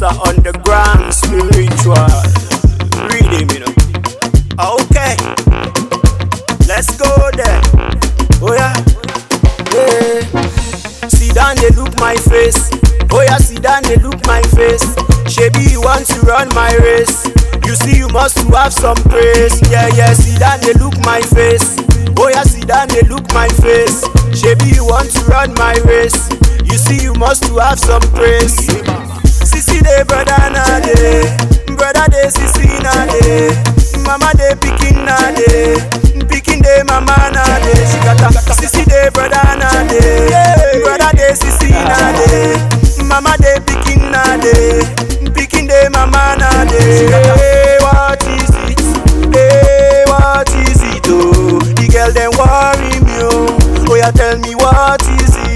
Mr. Underground Spiritual. Read him, you know. Okay, let's go there. Oh yeah, yeah. Sit down, they look my face. Oh yeah, sit down, they look my face. Shebi, you want to run my race? You see, you must to have some praise. Yeah, yeah, sit down, they look my face. Oh yeah, sit down, they look my face. Shebi, you want to run my race? You see, you must to have some praise. Sisi de brother na de, brother de sisi na de, mama de pikin na de, pikin de mama na de. She got a sisi de brother na de, brother de sisi na de, mama de pikin na de, pikin de mama na de. Hey, what is it? Hey, what is it? Oh, the girl them worry me oh. Oh yeah, tell me what is it?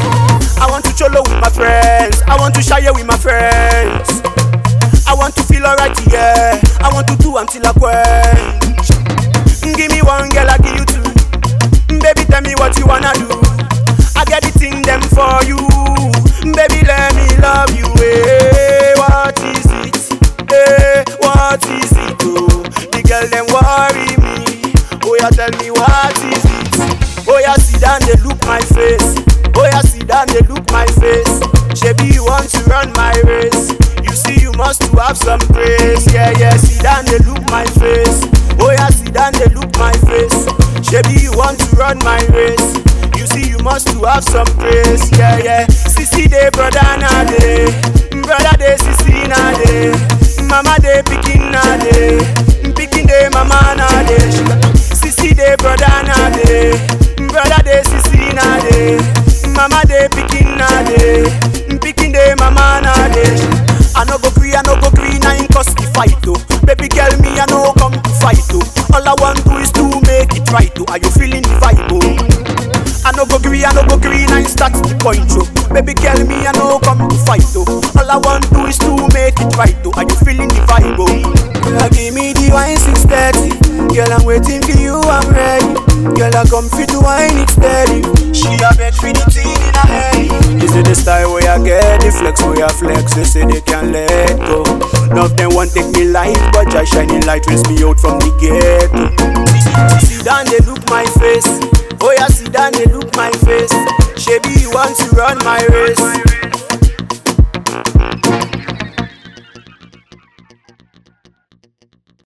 I want to cholo with my friends. I want to share with my friends. I want to feel alright, yeah. I want to do until I quench. Give me one girl, I give you two. Baby, tell me what you wanna do. I get the thing them for you. Baby, let me love you. Hey, what is it? Hey, what is it? Oh, the girl them worry me. Oh yeah, tell me what is it? Oh yeah, sit down, they look my face. Oh yeah, sit down, they look my face. Shebi, you want to run my race? You see, you must to have some praise. Yeah, yeah, sit down, they look my face. Oh yeah, sit down, they look my face. Shebi, you want to run my race? You see, you must to have some praise. Yeah, yeah. Sisi de brother na de, brother de sisi na de, mama de pikin na de, pikin de mama na de. Sisi de brother na de, brother de sisi na de, mama de pikin na de, pikin de mama na de. I no go gree, I no go gree, na in cause the fight oh. Baby girl, me I no come to fight oh. All I want do is to make it right oh. Are you feeling the vibe oh? I no go gree, I no go gree, na in start the point oh. Baby girl, me I no come to fight oh. All I want do is to make it right oh. Are you feeling the vibe oh? Girl, give me the wine 630 Girl, I'm waiting for you, I'm ready Girl, I come fit to wine it steady She a beg for the teen in her head Is it the style where I get the flex where I flex They say they can't let go None of them want take me life But just shining light rinse me out from the ghetto Sit down, they look my face Oh yeah, sit down, they look my face Shebi, you want to run my race